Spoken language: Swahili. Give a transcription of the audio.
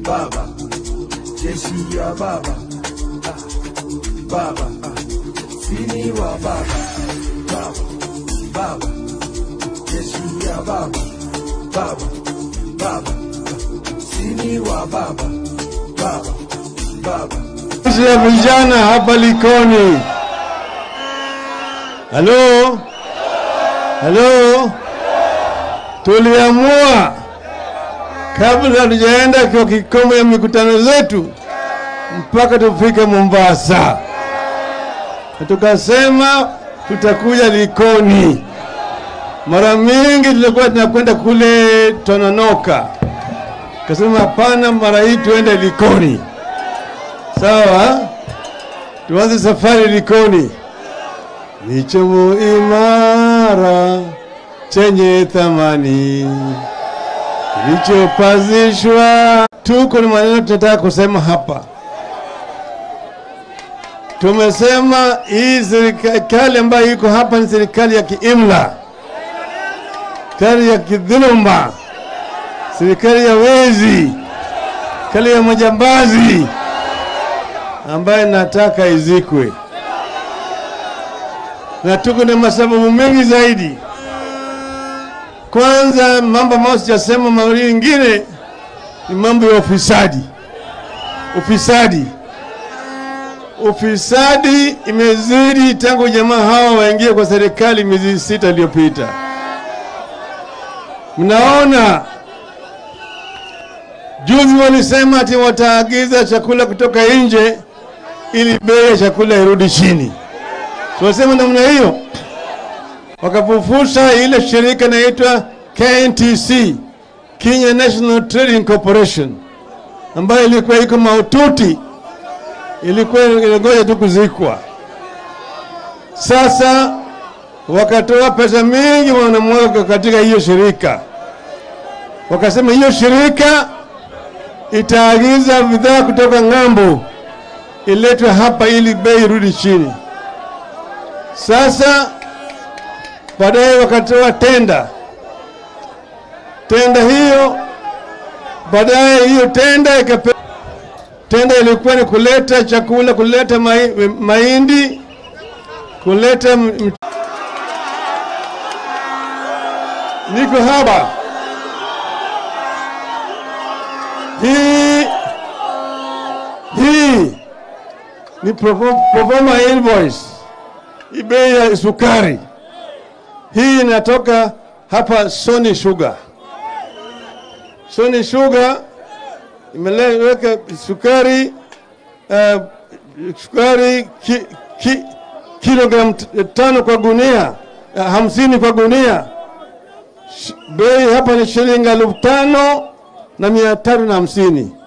baba, jeshi ya baba, ah, baba, ah, sini wa baba, baba, baba, jeshi ya baba, baba, baba, ah, sini wa baba, baba, baba. Kazi ya vijana hapa Likoni. Halo, halo, tuliamua kabla hatujaenda kwa kikomo ya mikutano zetu mpaka tufike Mombasa, na tukasema tutakuja Likoni. Mara mingi tulikuwa tunakwenda kule Tononoka, kasema hapana, mara hii tuende Likoni. Sawa, tuanze safari Likoni. Ni chombo imara chenye thamani kilichopazishwa. Tuko na maneno tunataka kusema hapa. Tumesema hii serikali ambayo iko hapa ni serikali ya kiimla, serikali ya kidhuluma, serikali ya wezi, serikali ya majambazi ambaye nataka izikwe, na tuko na masababu mengi zaidi. Kwanza, mambo ambayo sijasema, mawili mengine ni mambo ya ufisadi. Ufisadi, ufisadi imezidi tangu jamaa hawa waingie kwa serikali miezi sita iliyopita. Mnaona juzi walisema ati wataagiza chakula kutoka nje ili bei ya chakula irudi chini. Tunasema namna hiyo, wakapofusha ile shirika inaitwa KNTC, Kenya National Trading Corporation, ambayo ilikuwa iko maututi, ilikuwa inangoja tu kuzikwa. Sasa wakatoa pesa mingi wanamwaga katika hiyo shirika, wakasema hiyo shirika itaagiza bidhaa kutoka ng'ambo iletwe hapa ili bei irudi chini. Sasa baadaye wakatoa tenda, tenda hiyo baadaye hiyo tenda ikape, tenda ilikuwa ni kuleta chakula, kuleta mai, mahindi, kuleta m, m, niko hapa hii hii ni proforma invoice, hii bei ya sukari hii inatoka hapa Sony Sugar. Sony Sugar imeweka sukari uh, sukari ki, ki, kilogram tano kwa gunia uh, hamsini kwa gunia. Bei hapa ni shilingi elfu tano na mia tatu na hamsini